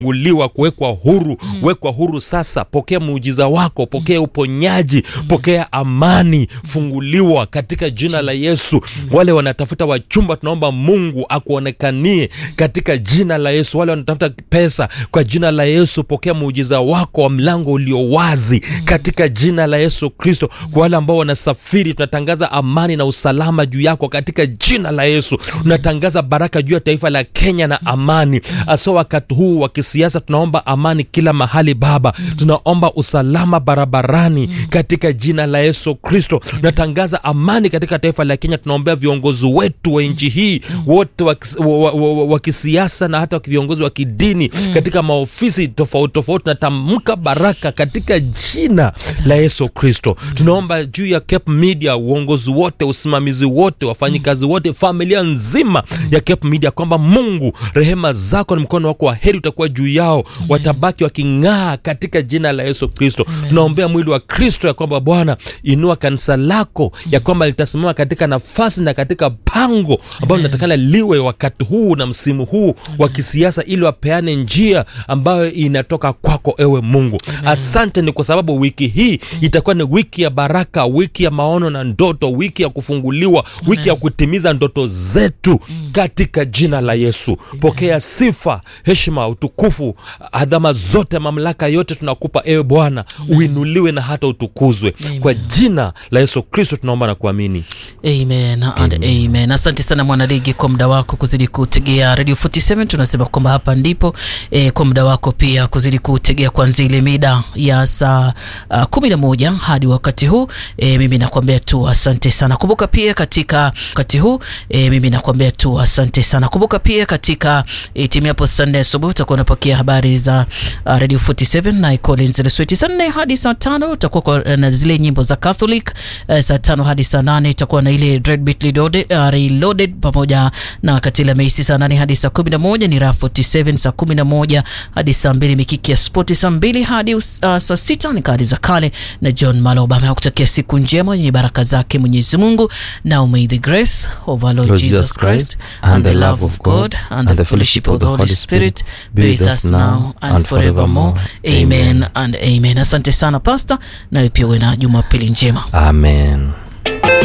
uliwa kuwekwa huru mm. wekwa huru sasa pokea muujiza wako pokea uponyaji mm. pokea amani funguliwa katika jina la yesu mm. wale wanatafuta wachumba tunaomba mungu akuonekanie katika jina la yesu wale wanatafuta pesa kwa jina la yesu pokea muujiza wako wa mlango ulio wazi mm. katika jina la yesu kristo kwa wale ambao wanasafiri tunatangaza amani na usalama juu yako katika jina la yesu tunatangaza baraka juu ya taifa la kenya na amani hasa wakati huu wa kisiasa tunaomba amani kila mahali baba tunaomba usalama barabarani katika jina la yesu kristo tunatangaza amani katika taifa la kenya tunaombea viongozi wetu wa nchi hii wote wa, kis- wa, wa, wa, wa kisiasa na hata viongozi wa kidini katika maofisi tofauti tofauti tunatamka baraka katika jina la yesu kristo tunaomba juu ya Cape media uongozi wote usimamizi wote wafanyikazi wote familia nzima ya Cape media kwamba mungu rehema zako na mkono wako wa heri utakuwa juu yao watabaki waking'aa katika jina la yesu kristo tunaombea mwili wa kristo ya kwamba bwana inua kanisa lako ya kwamba litasimama katika nafasi na katika pango ambayo linatakana liwe wakati huu na msimu huu wa kisiasa ili wapeane njia ambayo inatoka kwako ewe mungu asante ni kwa sababu wiki hii itakuwa ni wiki ya baraka wiki ya maono na ndoto wiki ya kufunguliwa wiki ya kutimiza ndoto zetu katika jina la yesu pokea sifa heshima utukufu adhama zote mamlaka yote tunakupa ewe bwana uinuliwe na hata utukuzwe kwa jina la yesu kristo tunaomba na kuamini amen and amen asante sana mwanaligi kwa muda wako kuzidi kutegea radio 47 tunasema kwamba hapa ndipo e, kwa muda wako pia kuzidi kutegea kuanzia ile mida ya saa uh, kumi na moja hadi wakati huu e, mimi nakwambia tu asante sana kumbuka pia katika wakati huu e, mimi nakwambia tu asante sana kumbuka pia katika e, timu yapo saa nne asubuhi utakuwa unapokea habari za uh, radio 47 na Collins Lesweti saa nne hadi saa tano utakuwa kwa- na zile nyimbo za Catholic uh, saa tano hadi saa nane itakuwa na ile Dread Beat Reloaded, uh, Reloaded pamoja na Katila Meisi saa nane hadi saa kumi na moja ni Raha 47 saa kumi na moja hadi saa mbili mikiki ya spoti saa mbili hadi uh, saa sita ni kadi za kale na John Maloba nakutakia siku njema yenye baraka zake Mwenyezi Mungu now may the grace of our Lord, Lord Jesus Christ and the love of God and the fellowship of the Holy Spirit be with us now and forevermore amen and amen asante sana pasta nawe pia uwe na jumapili njema amen